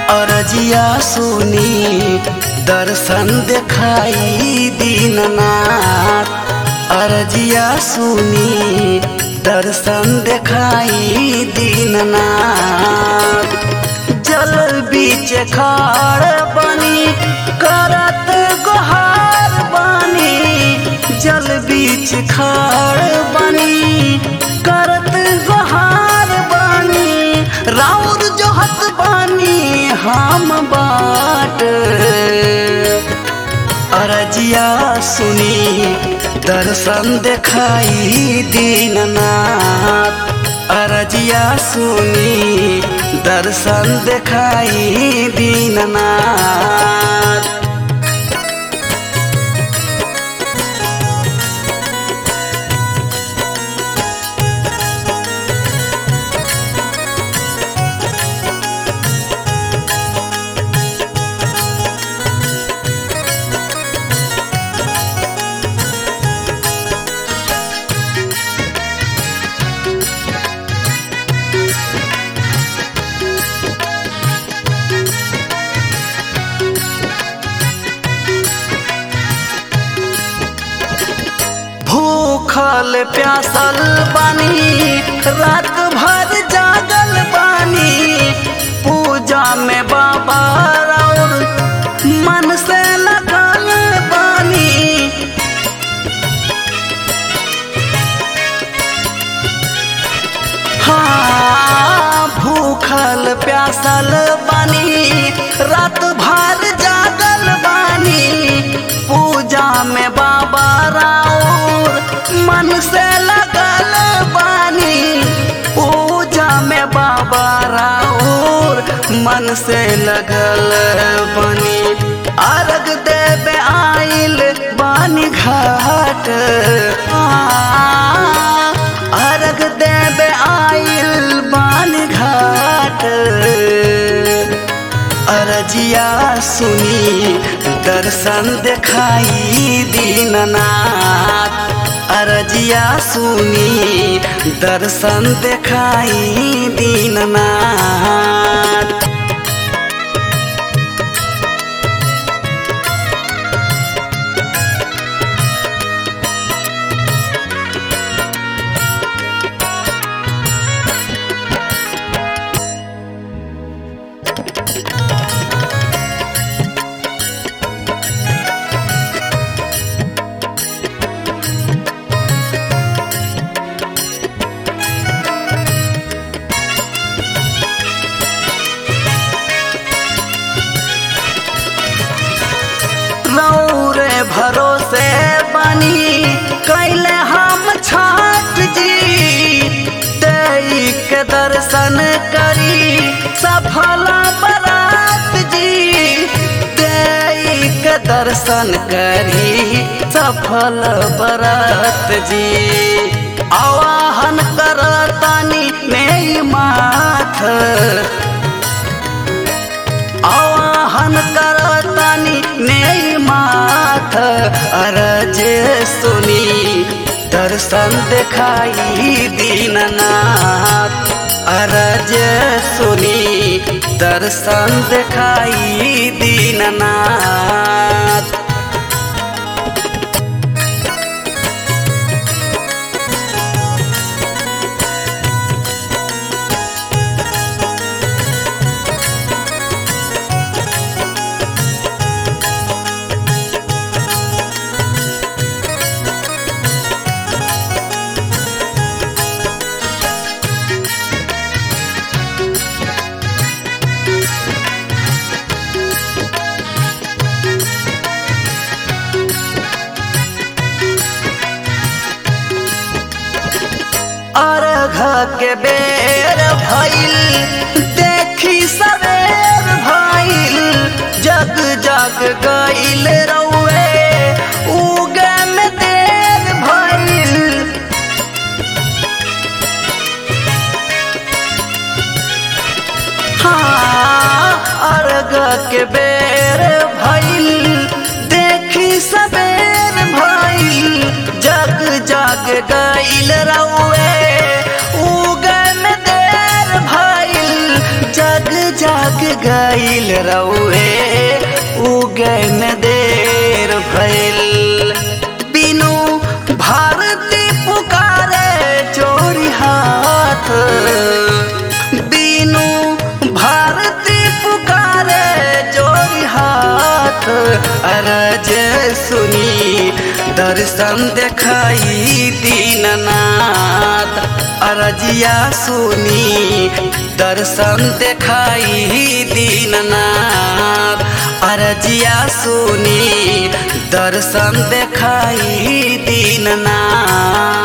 अरजिया सुनी दर्शन देखाई दीननाथ अरजिया सुनी दर्शन देखाई दीननाथ जल बीच खाड़ बनी करत गोहार बनी जल बीच खाड़ बनी करत गोहार बनी राउर जोहत बनी हम बाट अरजिया सुनी दर्शन देखाई दीननाथ अरजिया सुनी दर्शन देखाई दीननाथ भूखल प्यासल बानी रात भर जागल बानी पूजा में बाबा और मन से लगल बानी हाँ भूखल प्यासल बानी रात भर जागल बानी पूजा में बाबा राउर मन से लगल बानी पूजा में बाबा राउर मन से लगल बानी अर्घ देवे आइल बानी घाट अर्घ देवे आइल बानी घाट अरजिया सुनी दर्शन देखाई दीननाथ अरजिया सुनी दर्शन देखाई दीननाथ रौरे भरोसे बनी कैले हम छठ जी दई के दर्शन करी सफल बरात जी दई के दर्शन करी सफल बरात जी आवाहन करतानी में माथ आवाहन करतानी ने माथ अरज सुनी दर्शन देखाई दीननाथ अरज सुनी दर्शन देखाई दीननाथ अर्घ के बेर भइल देखी सवेर भइल जग जग गइल रउए उगे में देर भइल हाँ अर्घ के बेर भइल देखी सवेर भइल जग जग गइल रउए उगन देर भइल जग जग गईल रउए उगन देर भइल बिनु भारती पुकारे चोरी हाथ बिनु भारती पुकारे चोरी हाथ अरज सुनी दर्शन देखाई दीननाथ अरजिया सुनी दर्शन देखाई दीननाथ अरजिया सुनी दर्शन देखाई दीननाथ